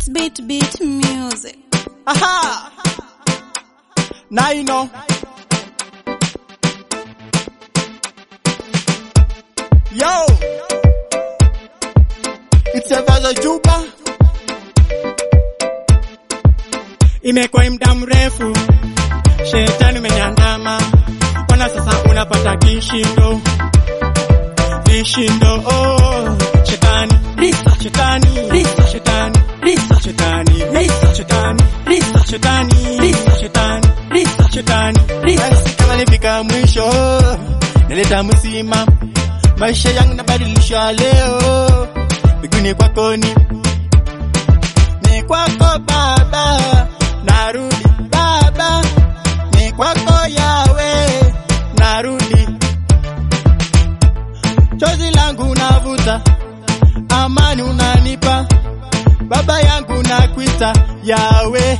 beat beat music. Aha! Now you know. Yo! It's a Vaza Juba. Imekuwa muda mrefu, shetani umenyandama, wana sasa unapata kishindo, vishindo. Oh, shetani, risa, shetani, risa, shetani, risa, shetani, risa, shetani, risa, shetani, risa, shetani, risa, shetani, risa. Basi kama nifika mwisho, naleta msima, maisha yangu nabadilisha leo, miguuni kwako ni ni kwako Baba, narudi Baba, ni kwako Yawe, narudi. Chozi langu navuta, amani unanipa, Baba yangu nakuita Yawe,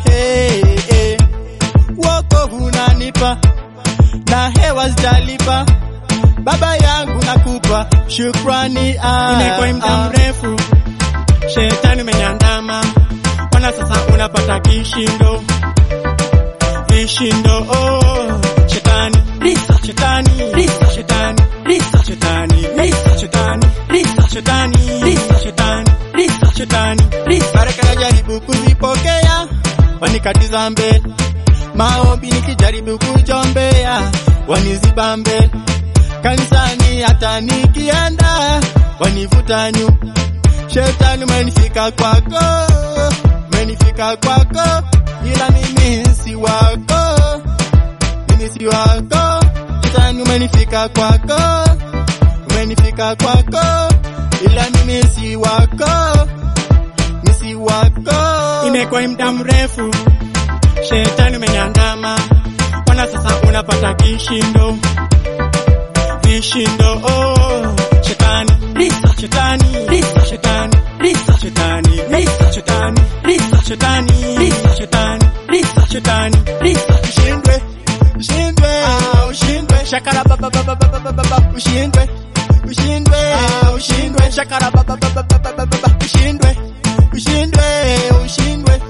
wokovu unanipa na hewa zijalipa, Baba yangu nakupa shukrani. ah, Imekuwa muda ah. mrefu, shetani umenyandama, wana sasa unapata kishindo, vishindo. Oh, shetani, risa, shetani, risa, shetani, risa, shetani, risa, shetani, risa, shetani, risa, shetani, risa, shetani, risa. baraka najaribu kuzipokea, wanikatiza mbele. Maombi nikijaribu kujombea, waniziba mbele. Kanisani hata nikienda, wanivuta nyuma. Shetani umenifika kwako, umenifika kwako, ila mimi si wako, mimi si wako. Shetani umenifika kwako, umenifika kwako, ila mimi si wako misi wako Imekuwa muda mrefu, shetani umenyandama, wana sasa unapata kishindo, vishindo. Oh, shetani, risa, shetani, risa, shetani, risa, shetani, risa, shetani, risa, shetani, risa, shetani, risa, shetani, risa. ushindwe ushindwe ah, ushindwe shakara baba baba baba baba baba ushindwe ushindwe ah, ushindwe shakara baba baba baba baba baba ushindwe ushindwe ushindwe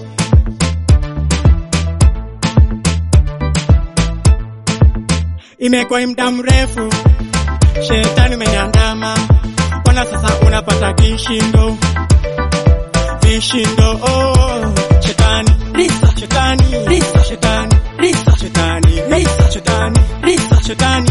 Imekuwa muda mrefu, shetani umenyandama, wana sasa unapata kishindo, vishindo. Oh, shetani, risa, shetani, risa, shetani, risa, shetani, risa, shetani, risa, shetani,